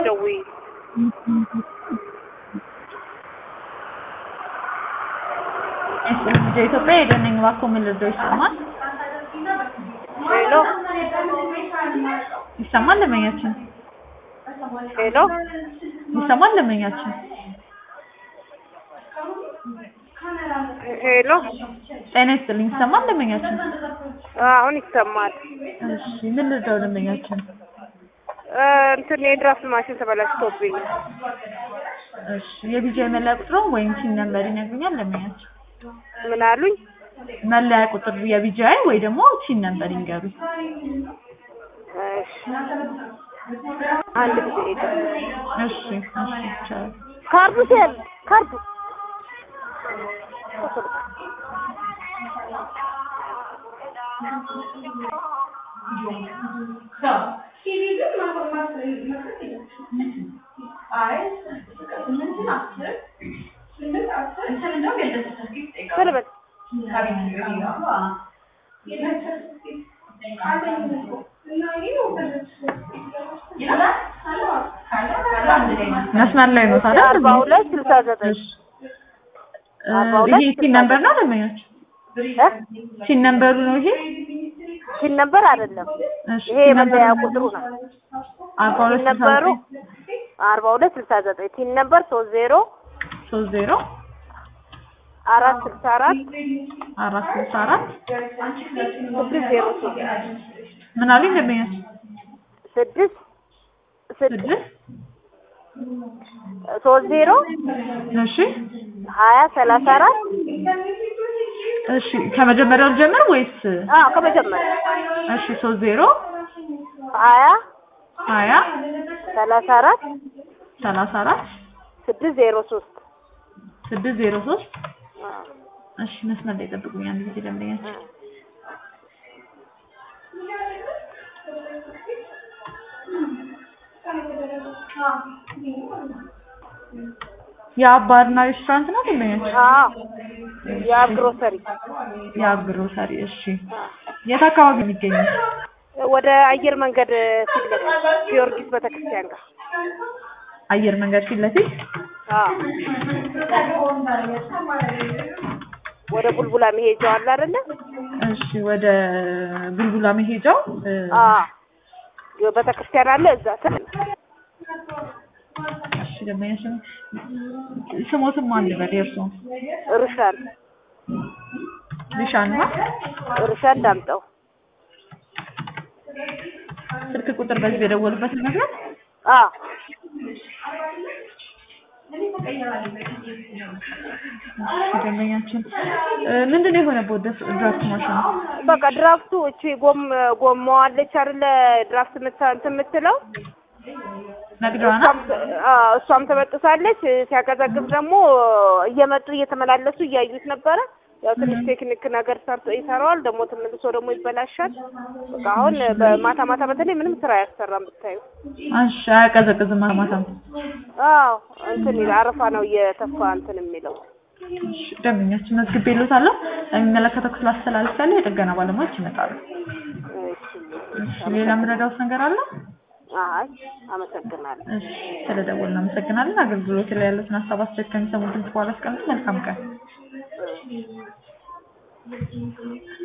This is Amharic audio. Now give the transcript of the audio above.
ደውዪ። ኢትዮጵያ የደነኝ እባክዎ ምን ልርዳው? ይሰማል ሄሎ ይሰማል ደንበኛችን ሄሎ ይሰማል ደንበኛችን ሄሎ ጤና ይስጥልኝ ይሰማል ደንበኛችን አሁን ይሰማል። እሺ ምን ልርዳው ደንበኛችን እ እንትን የድራፍት ማሽን ተበላሽቶብኝ እሺ የቢጂአይ መለያ ቁጥሩን ወይም ሲም ነምበር ይነግሩኛል ደንበኛችን ምን አሉኝ? መለያ ቁጥር የቢጂአይ ወይ ደግሞ ሲም ነምበር ይንገሩኝ እሺ አንድ ጊዜ ሄደ እሺ እሺ ይቻላል ካርዱ ሲል ካርዱ ቶሎ በል መስመር ላይ ነው ታዲያ አርባ ሁለት ስልሳ ዘጠኝ እሺ እ ይሄ ሲም ነምበር ነው ደንበኛችን ሲም ነምበሩ ነው ይሄ ሲል ነበር አይደለም። እሺ ይሄ የመለያ ቁጥሩ ነው። አርባ ሁለት ሲል ስልሳ ነበሩ ዘጠኝ አርባ ሁለት ስልሳ ዘጠኝ ሲል ነበር ሶስት ዜሮ ሶስት ዜሮ አራት ስልሳ አራት አራት ስልሳ አራት ስድስት ዜሮ ሶስት ምን አሉኝ ደንበኛችን ስድስት ስድስት ስድስት ሶስት ዜሮ እሺ ሀያ ሰላሳ አራት እሺ ከመጀመሪያው ልጀምር ወይስ አዎ ከመጀመሪያ እሺ ሶስት ዜሮ ሀያ ሀያ ሰላሳ አራት ሰላሳ አራት ስድስት ዜሮ ሶስት ስድስት ዜሮ ሶስት እሺ መስመር ላይ ጠብቁኝ አንድ ጊዜ ደንበኛችን የአብ ባርና ሬስቶራንት ነው ደንበኛችን አዎ የአብ ግሮሰሪ የአብ ግሮሰሪ እሺ የት አካባቢ ነው የሚገኘው ወደ አየር መንገድ ፊት ለፊት ጊዮርጊስ ቤተክርስቲያን ጋር አየር መንገድ ፊት ለፊት አዎ ወደ ቡልቡላ መሄጃው አለ አይደለ? እሺ ወደ ቡልቡላ መሄጃው እ፣ አዎ ቤተክርስቲያን አለ እዛ ስር እሺ ደንበኛችን ስሞትም አንድ በል የእርስዎ ሩሻን ሊሻን ነው ሩሻን ዳምጠው ስልክ ቁጥር በዚህ የደወሉበት ነገር አዎ ደንበኛችን እ፣ ምንድን ነው የሆነበት ደስ- ድራፍት ማሽኑ በቃ ድራፍቱ እቺ ጎም ጎማዋ አለች አይደለ? ድራፍት ምታ እንትን የምትለው ነግደዋና እሷም አዎ እሷም ተበጥሳለች። ሲያቀዘቅዝ ደግሞ እየመጡ እየተመላለሱ እያዩት ነበረ። ያው ትንሽ ቴክኒክ ነገር ሰርቶ ይሰራዋል፣ ደግሞ ተመልሶ ደግሞ ይበላሻል። በቃ አሁን በማታ ማታ በተለይ ምንም ስራ አያሰራም ብታዩ። እሺ አያቀዘቅዝም ማታም አዎ እንትን ይላል፣ አረፋ ነው እየተፋ እንትን የሚለው። እሺ ደንበኛችን መዝግቤልዎታለሁ የሚመለከተው ክፍል አስተላልፋለሁ የጥገና ባለሙያዎች ይመጣሉ እሺ እሺ ሌላ የምረዳዎት ነገር አለ አይ አመሰግናለሁ። እሺ ስለደወልን እናመሰግናለን አገልግሎት ላይ ያሉትን ሀሳብ አስተያየት ከሚሰሙት ድምፅ በኋላ አስቀምጡ መልካም ቀን